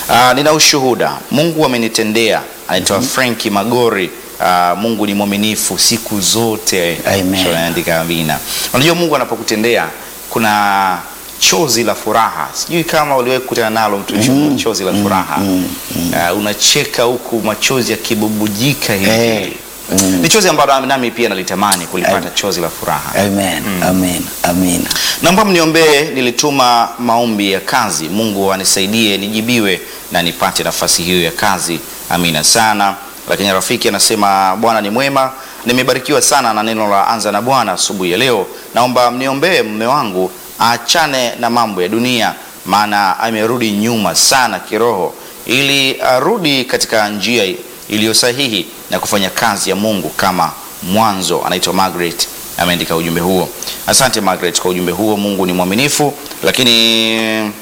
Ah, nina ushuhuda. Mungu amenitendea. Anaitwa Franki Magori. Ah, Mungu ni mwaminifu siku zote. Amen. Kisha anaandika amina. Unajua Mungu anapokutendea kuna chozi la furaha. Sijui kama uliwahi kukutana nalo mtumishi mm. chozi la furaha. Ah, unacheka huku machozi yakibubujika hivi. Eh, mm. Ni chozi ambalo nami pia nalitamani kulipata Amen. chozi la furaha. Amen. Amen. Amen. Naomba mniombee, nilituma maombi ya kazi. Mungu anisaidie nijibiwe na nipate nafasi hiyo ya kazi. Amina sana. Lakini rafiki anasema Bwana ni mwema, nimebarikiwa sana na neno la anza na Bwana asubuhi ya leo. Naomba mniombee mume wangu aachane na mambo ya dunia, maana amerudi nyuma sana kiroho, ili arudi katika njia iliyo sahihi na kufanya kazi ya Mungu kama mwanzo. Anaitwa Margaret ameandika ujumbe huo. Asante Margaret kwa ujumbe huo. Mungu ni mwaminifu. Lakini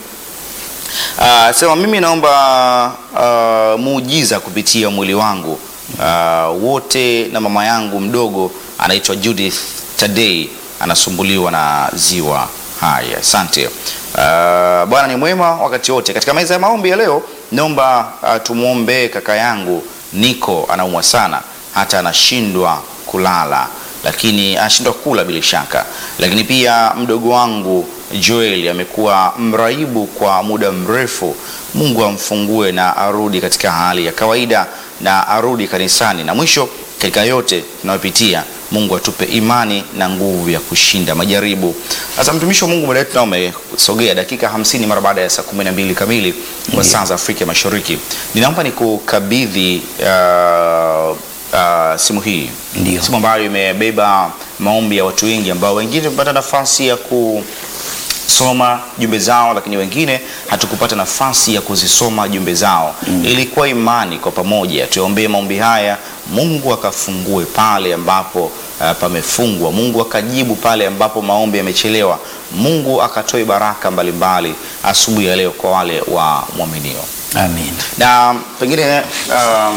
uh, sema mimi naomba uh, muujiza kupitia mwili wangu uh, wote na mama yangu mdogo anaitwa Judith Tadei anasumbuliwa na ziwa. Haya, asante. Uh, Bwana ni mwema wakati wote. Katika meza ya maombi ya leo, naomba uh, tumwombee kaka yangu Niko, anaumwa sana hata anashindwa kulala lakini anashindwa kula bila shaka. Lakini pia mdogo wangu Joel amekuwa mraibu kwa muda mrefu. Mungu amfungue na arudi katika hali ya kawaida na arudi kanisani. Na mwisho katika yote tunayopitia, Mungu atupe imani na nguvu ya kushinda majaribu. Sasa mtumishi wa Mungu, muda wetu nao umesogea dakika hamsini mara baada ya saa kumi na mbili kamili kwa saa za Afrika Mashariki. Ninaomba nikukabidhi uh, uh, simu hii Ndio. simu ambayo imebeba maombi ya watu wengi ambao wengine tumepata nafasi ya kusoma jumbe zao, lakini wengine hatukupata nafasi ya kuzisoma jumbe zao. Ilikuwa imani kwa pamoja tuombee maombi haya, Mungu akafungue pale ambapo uh, pamefungwa, Mungu akajibu pale ambapo maombi yamechelewa, Mungu akatoe baraka mbalimbali asubuhi ya leo kwa wale wa mwaminio Amen. na pengine uh,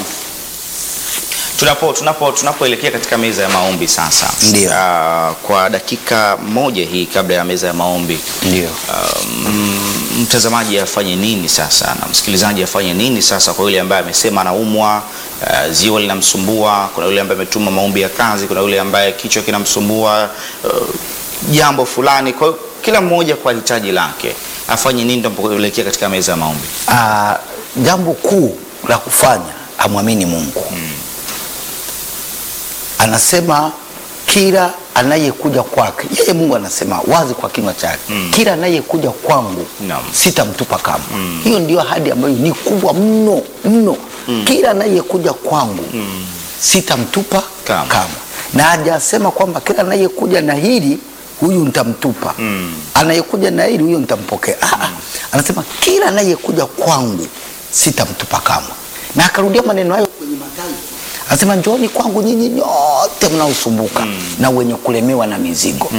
tunapo tunapo tunapoelekea katika meza ya maombi sasa, Ndio. uh, kwa dakika moja hii kabla ya meza ya maombi Ndio. um, mtazamaji afanye nini sasa na msikilizaji afanye nini sasa kwa yule ambaye amesema anaumwa, uh, ziwa linamsumbua, kuna yule ambaye ametuma maombi ya kazi, kuna yule ambaye kichwa kinamsumbua, uh, jambo fulani. Kwa hiyo kila mmoja kwa hitaji lake afanye nini tunapoelekea katika meza ya maombi? Ah, jambo kuu la kufanya amwamini Mungu. Anasema kila anayekuja kwake, yeye Mungu anasema wazi kwa kinywa chake, kila anayekuja kwangu Naam. sitamtupa kamwe. Hiyo ndio ahadi ambayo ni kubwa mno mno. Kila anayekuja kwangu sitamtupa Kamwe. kamwe, na hajasema kwamba kila anayekuja na hili huyu nitamtupa, anayekuja na hili huyu nitampokea. Ah, ah. Anasema kila anayekuja kwangu sitamtupa kamwe, na akarudia maneno hayo kwenye Mathayo, anasema njooni kwangu nyinyi nyote mnaosumbuka na wenye kulemewa na mizigo,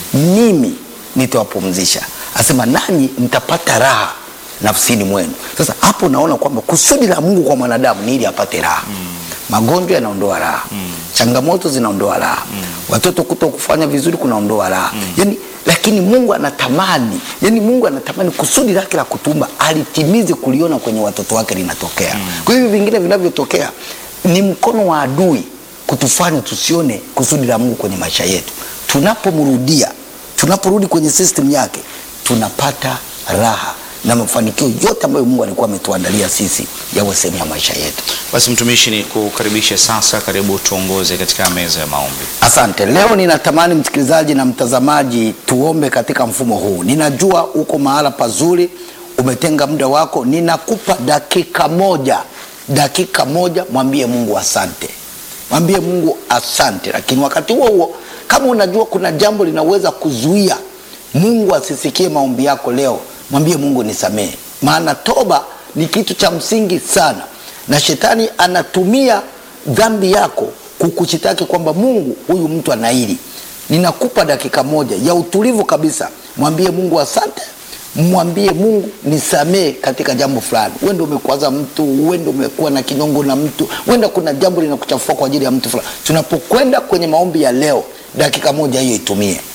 mimi nitawapumzisha. Anasema nanyi mtapata raha nafsini mwenu. Sasa hapo naona kwamba kusudi la Mungu kwa mwanadamu ni ili apate raha. Magonjwa yanaondoa raha, changamoto zinaondoa raha, watoto kuto kufanya vizuri kunaondoa raha yani, lakini Mungu anatamani yani, Mungu anatamani kusudi lake la kutumba alitimize kuliona kwenye watoto wake linatokea. Kwa hivyo vingine vinavyotokea ni mkono wa adui kutufanya tusione kusudi la Mungu kwenye maisha yetu. Tunapomrudia, tunaporudi kwenye system yake, tunapata raha na mafanikio yote ambayo Mungu alikuwa ametuandalia sisi yawe sehemu ya maisha yetu. Basi mtumishi, ni kukaribisha sasa, karibu tuongoze katika meza ya maombi. Asante. Leo ninatamani msikilizaji na mtazamaji tuombe katika mfumo huu. Ninajua uko mahala pazuri, umetenga muda wako. Ninakupa dakika moja, dakika moja, mwambie Mungu asante, mwambie Mungu asante. Lakini wakati huo huo, kama unajua kuna jambo linaweza kuzuia Mungu asisikie maombi yako leo, mwambie Mungu nisamehe, maana toba ni kitu cha msingi sana, na shetani anatumia dhambi yako kukushitaki kwamba Mungu, huyu mtu anaili. Ninakupa dakika moja ya utulivu kabisa, mwambie Mungu asante, mwambie Mungu nisamee katika jambo fulani. Wenda umekwaza mtu, wenda umekuwa na kinyongo na mtu, wenda kuna jambo linakuchafua kwa ajili ya mtu fulani. Tunapokwenda kwenye maombi ya leo, dakika moja hiyo itumie